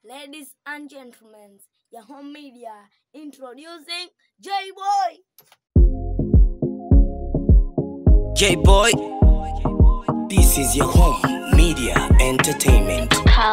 Ladies and gentlemen, your home media introducing J Boy. J Boy, this is your home media entertainment.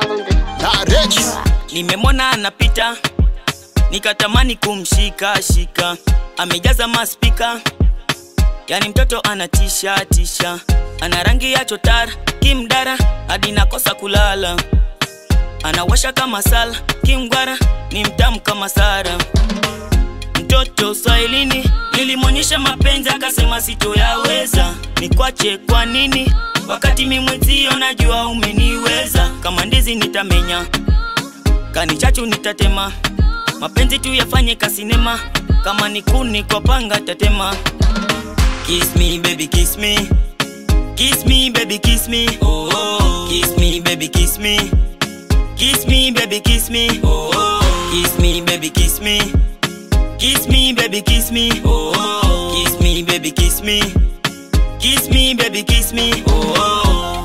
nimemwona anapita nikatamani kumshika shika amejaza maspika yani mtoto anatisha tisha ana rangi ya chotara kimdara hadi nakosa kulala anawasha kama sala kimgwara ni mtamu kama sara mtoto swahilini nilimwonyesha mapenzi akasema sitoyaweza nikwache kwa nini wakati mimwezio najua umeniweza kama ndizi nitamenya kanichachu nitatema mapenzi tu yafanye kasinema kama ni kuni kwa panga tatema kiss me baby kiss me kiss me baby kiss me oh, oh. kiss me baby kiss me kiss me baby kiss me oh, oh. kiss me baby kiss me kiss me baby kiss me oh, oh. kiss me baby kiss me kiss me baby kiss me oh, oh.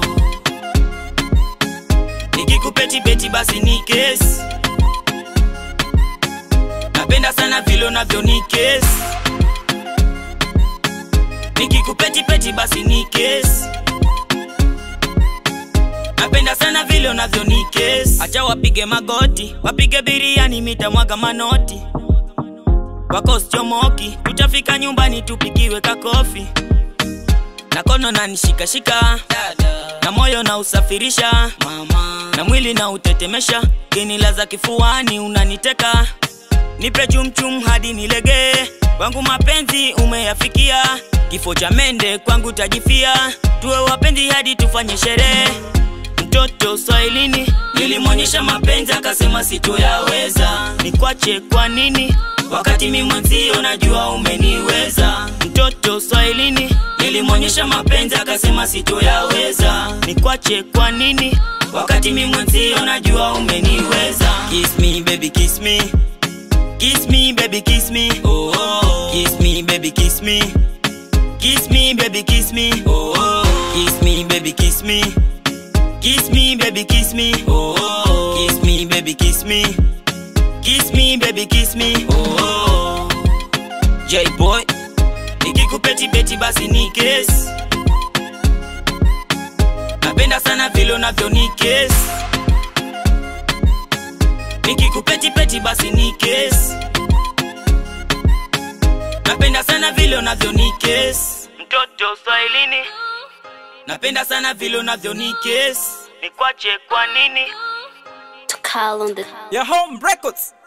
nikikupeti beti basi ni kesi napenda sana vile unavyo ni kesi nikikupeti peti basi ni kesi napenda sana vile unavyo ni kesi acha wapige magoti wapige biriani mitamwaga manoti wako sichomoki tutafika nyumbani tupigiwe kakofi na kono na nishikashika na moyo na usafirisha Mama. na mwili na utetemesha genilaza kifuani unaniteka nipe chumchum hadi nilegee wangu mapenzi umeyafikia kifo cha mende kwangu tajifia tuwe wapenzi hadi tufanye sherehe mtoto swahilini nilimwonyesha mapenzi akasema sitoyaweza nikwache kwa nini wakati mi mwenzio najua umeniweza mtoto swahilini nilimwonyesha mapenzi akasema sitoyaweza nikwache kwa nini wakati mi mwenzio najua umeniweza kiss me baby kiss me kiss me baby kiss me oh, oh. kiss me baby kiss me kiss me baby kiss me oh, oh. kiss me baby kiss me Kiss me, baby, kiss me. Oh, oh. kiss me, baby, kiss me. Kiss me, baby, kiss me. Oh, oh. J boy, nikikupeti beti basi ni kesi. Napenda sana vile unavyo ni kesi. Nikikupeti peti basi ni kesi. Napenda sana vile unavyo ni kesi. Mtoto Swahilini. Napenda sana vile unavyo ni kesi. Nikwache kwa nini? Your home records.